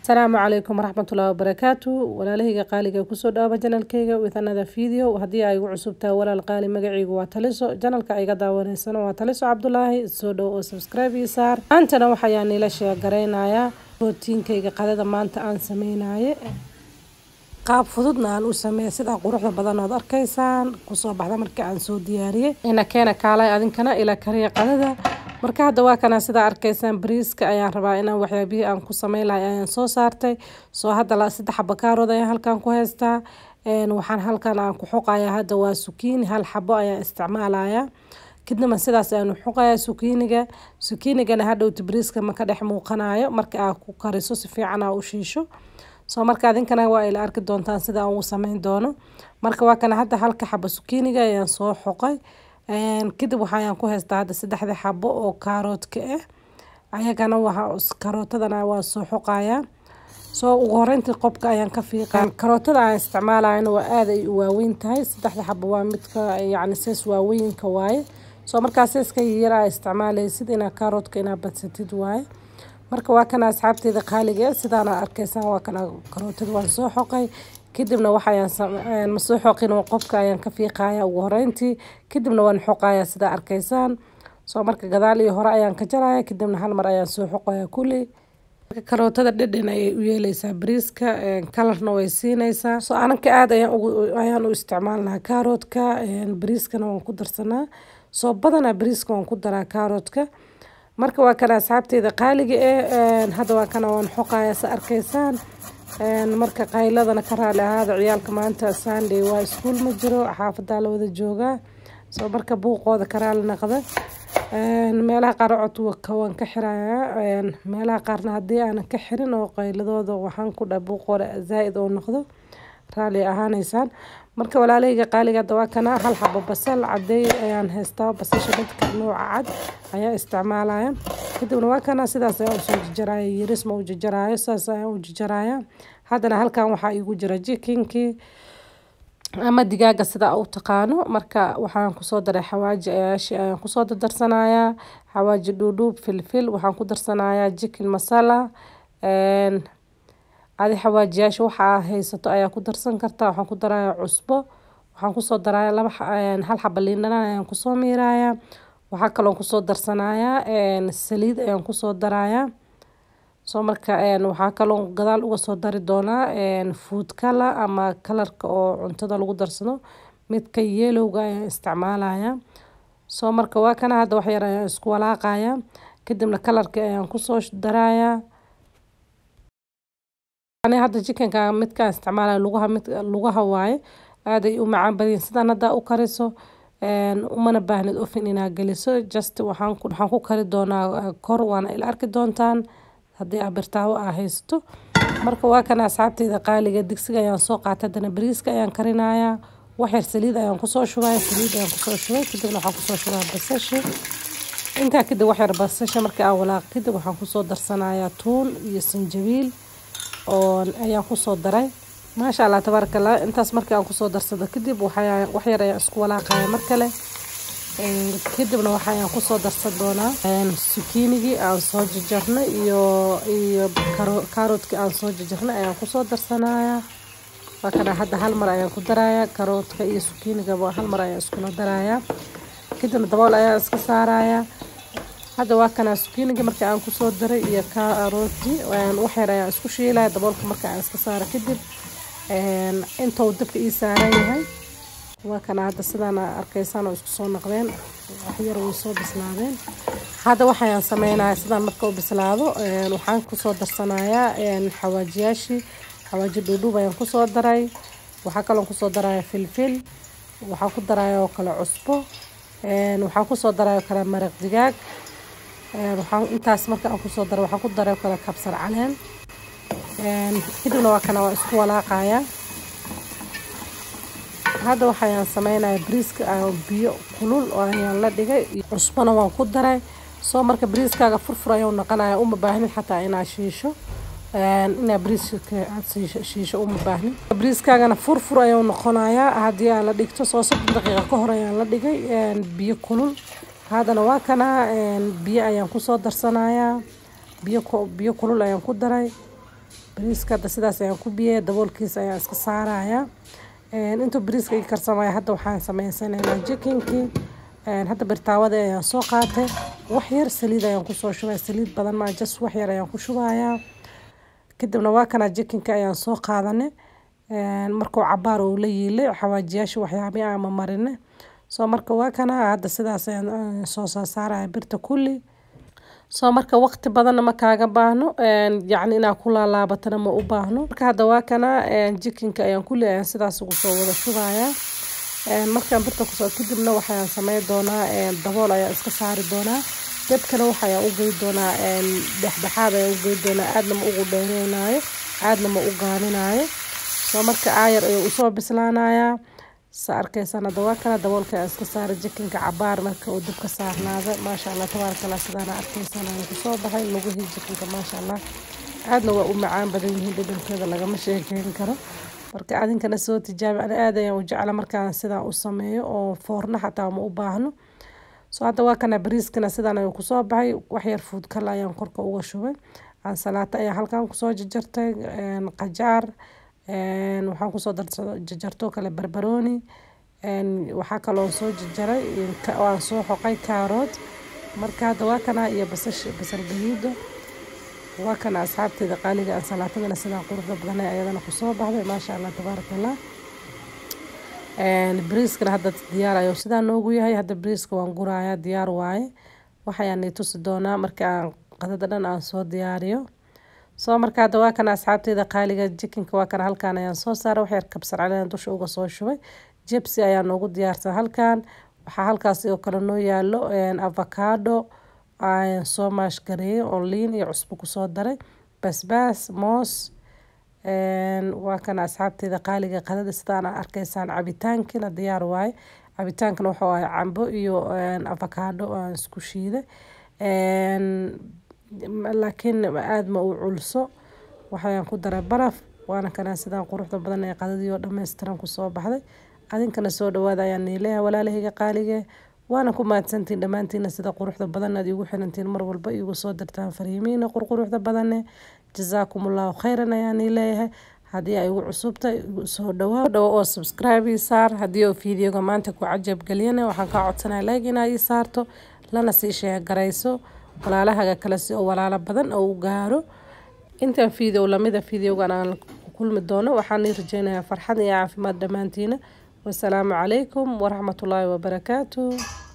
asalaamu calaykum waraxmatullahi wabarakaatu walaalahayga qaaliga kusoo dhawaaba janalkayga with another video haddii ay igu cusubtahay walaal qaali magacaygu waa taliso janalka ayga daawanaysana waa taliso cabdulaahi soo dhow oo subscribe ii saar maantana waxayaa niila sheegaraynayaa rootiinkayga qadada maanta aan sameynaye qaab fududna aan u sameeya sidaa quruxda badan ood arkaysaan kusoo baxda markii aan soo diyaariyey ina keena kaalay adinkana ila kariya qadada marka hadda waa kana sidaa arkaysaan bariiska ayaan rabaa inaan waxyaabihii aan ku sameyn lahay ayaan soo saartay soo hadda saddex xabo kaarood ayaan halkan ku haystaa waxaan halkan aan ku xoqayaa hadda waa sukiini hal xabo ayaan isticmaalaya kadibna sidaas ayaan xoqayaa sukiiniga sukiinigana hadhowta bariiska ma ka dhex muuqanayo marka aad ku kariso si fiican aa u shiisho soo marka adinkana waa ila arki doontaan sida aan ugu sameyn doono marka waa kana hadda halka xabo sukiiniga ayaan soo xoqay kadib waxayaan ku haystaa hadda saddexda xabo oo kaaroodka ah ayagana waa karootadana waa soo xoqayaa soo ugu horeyntii qobka ayaan ka fiiqa karootada aan isticmaalayana waa aada ay u waaweyn tahay saddexda xabo waa midka yacni sees waaweynka waaye soo markaa seeska yar aa isticmaalaysid inaa kaaroodka inaa badsatid waaye marka waa kana asxaabteeda qaaliga sidaana arkaysaan waa kana karootada waan soo xoqay kadibna waxayaan ma soo xoqin qofka ayaan ka fiiqaya ugu horeyntii kadibna waan xoqaya sidaa arkaysaan soo marka gadaal iyo hore ayaan ka jaraya kadibna hal mar ayaan soo xoqaya kulli karootada dhedhen ayay u yeeleysaa bariiska kalarna way siinaysaa soo ananka aada ayaan u isticmaalnaa kaaroodka bariiskana waan ku darsanaa soo badanaa bariiska waan ku daraa kaaroodka marka waa kana asxaabteeda qaaliga eh hadda waa kana waan xoqaya sa arkaysaan marka qayladana ka raali ahaada ciyaalka maanta sunday waa iskuul ma jiro xaafadaa la wada joogaa soo marka buuqooda ka raali naqda meelaha qaar codka waan ka xirayaa meelaha qaarna haddii aanan ka xirin oo qayladooda waxaan ku dha buuqooda zaa-id oo noqdo raali ahaaneysaan marka walaalahayga qaaliga hadda waa kana hal xabo basal cadeey ayaan haystaa basasha dadka nooca cad ayaa isticmaalaya kadibna waa kana sidaas ayaan usoo jajaraya yaris ma u jajaraayo sidaas ayaan u jajaraya haddana halkan waxaa iigu jira jikinkii ama digaaga sida u taqaano marka waxaan kusoo daray xawaaji ayaashi ayaan kusoo dardarsanayaa xawaaji dhuudhuub filfil waxaan ku darsanayaa jikin masala adi xawaajiyaasha waxaa haysato ayaa ku darsan kartaa waxaan ku daraya cusbo waxaan kusoo daraya laba hal xaba liindhanaan ayaan kusoo miiraya waxaa kaloo kusoo darsanayaa saliid ayaan kusoo daraya soo marka waxaa kaloo gadaal uga soo dari doonaa food color ama kalarka oo cuntada lagu darsado midka yelowga ayaan isticmaalaya soo marka waa kana hadda waxyar ayaan isku walaaqaya kadibna kalarka ayaan kusoo daraya hadda jikanka midkaan isticmaalaya lugaha mid lugaha waaye aaday u macaan badiyin sidaan haddaa u kariso umana baahnid ofin inaa geliso just waxaan waxaan ku kari doonaa kor waana ila arki doontaan haddii aa birtaawo aa haysato marka waa kana asxaabteyda qaaliga digsiga ayaan soo qaatay haddana bariiska ayaan karinayaa waxyar saliid ayaan kusoo shubaya saliid ayaan kusoo shubay kadibna waxaan kusoo shubaa basasha intaa kadib waxyar basasha markii aan walaaq kadib waxaan kusoo darsanayaa tuun iyo sanjabiil oo ayaan kusoo daray maasha allah tabaaraka allah intaas markii aan kusoo darsado kadib waxyar ayaan isku walaaqaya mar kale kadibna waxayaan kusoo darsan doonaa sukiinigii aan soo jajarnay iyo iyo kaaroodkii aan soo jajarnay ayaan kusoo darsanaya waa kana hadda hal mar ayaan ku daraya karoodka iyo sukiinigaba hal mar ayaan iskula daraya kadibna dabool ayaan iska saaraya hadda waa kana sukiiniga marka aan kusoo daray iyo kaarooti waxyar ayaan isku shiilaya daboolka marka aan iska saara kadib intou dabka ii saaran yahay waa kana hadda sidaan arkaysaan oo isku soo naqdeen waxyar way soo bislaadeen hadda waxayaan sameynaya sidaan marka u bislaado waxaan kusoo darsanayaa xawaajiyaashii xawaaji dhuudhuub ayaan kusoo daray waxaa kaloo kusoo daraya filfil waxaa ku daraya oo kale cusbo waxaan kusoo daraya oo kale maraq digaag waxaan intaas marka aan kusoo daray waxaan ku daray oo kale kabsar caleen kadibna waa kana waa isku walaaqaya hadda waxayaan sameynaya bariiska biyo kulul oo ayaan la dhigay cusbona waan ku daray soo marka bariiskaaga furfur ayuu noqonaya uma baahnid xataa inaa shiisho inaa bariiska aad shiisho uma baahnid bariiskaagana furfur ayuu noqonayaa haddii aan la dhigto soo soddon daqiiqa ka hor ayaan la dhigay biyo kulul haddana waa kana biyo ayaan kusoo darsanayaa biyo biyo kulul ayaan ku daray bariiska hadda sidaas ayaan ku biyey daboolkiisa ayaan iska saarayaa intuu bariiska ii karsamaya hadda waxaan sameysanaynaa jikinkii hadda birtaawada ayaan soo qaatay wax yar saliid ayaan kusoo shubay saliid badan maa jas wax yar ayaan ku shubayaa kadibna waa kana jikinka ayaan soo qaadanay markuu cabaar uu la yiilay xawaajiyaasha waxyaabii ama marine soo marka waa kana hadda sidaas ayaan soo soo saaraya birta kulli soo marka waqti badanna ma kaaga baahno yacni inaa ku laalaabatana ma u baahno marka hadda waa kana jikinka ayaan kulli ayaan sidaas ugu soo wada shubayaa markaan birta kusoo kadibna waxayaan sameyn doonaa dabool ayaan iska saari doonaa dabkana waxayaan u gey doonaa dhexdhexaad ayaan u gey doonaa aadna ma ugu dheereynaayo aadna ma u gaaninaayo soo marka aayar ayuu usoo bislaanayaa sa arkaysaan hadda waa kana daboolka ayaan iska saaray jikinka cabaar marka uu dabka saarnaada maasha allah tabaaraka allah sidaana arkaysaan ayaan kusoo baxay lugihii jikinka maasha allah aadna waa u macaan badan yihiin dhadhankeeda lagama sheekeyn karo marka adinkana soo tijaabi ana aad ayaan u jecla markaan sidaan u sameeyo oo foorna xataa ma u baahno soo hadda waa kana bariiskana sidaan ayuu kusoo baxay waxyar fuud kale ayaan korka uga shubay ansalaato ayaan halkan kusoo jajartay qajaar waxaan kusoo jajarto kale barbarooni waxaa kaloo soo jajaray aan soo xoqay kaarood marka hadda waa kana iyo basash basal gaduuda waa kana asxaabteeda qaaliga ansalaatadana sidaa quruxda badan ayadana kusoo baxday maasha allah tabaaraka allah bariiskana hadda diyaar ayuu sidaa noogu yahay hadda bariiska waan gurayaa diyaar waaye waxayaan nii tusi doonaa marka aan qadada dhan aan soo diyaariyo soo marka hadda waa kana asxaabteeda qaaliga jikinka waa kana halkaan ayaan soo saaray waxyar kabsar caleen dusha uga soo shubay jebsi ayaa noogu diyaarsan halkaan waxaa halkaas oo kale noo yaalo avocado ayaan soo maashgareeyay oo liin iyo cusbo kusoo daray basbaas moos waa kana asxaabteeda qaaliga qadada sidaan arkaysaan cabitaankina diyaar waaye cabitaankana wuxuu ahay cambo iyo avocado aan isku shiiday laakiin aada ma u culso waxayaan ku daray baraf waana kana sidaan quruxda badan ee qadadii oo dhammaystiran kusoo baxday adinkana soo dhawaada ayaan niileeyahay walaalahayga qaalige waana ku mahadsantiin dhammaantiina sida quruxda badan aad iigu xirantiin mar walba iigu soo dirtaan fariimiina qurquruxda badane jazaakum allahu khayran ayaan ii leeyahay haddii ay igu cusubta soo dhawaa dhawo oo subscribe ii saar haddii oo fiideoga maanta ku cajab geliyana waxaan kaa codsanaya like inaa ii saarto lana sii sheegarayso walaalahaga kale si oo walaalo badan oo u gaaro intaan fiideo lamida fiideogan aan ku kulmi doono waxaan ii rajeynayaa farxad iyo caafimaad dhammaantiina wasalaamu calaykum waraxmatullaahi wabarakaatu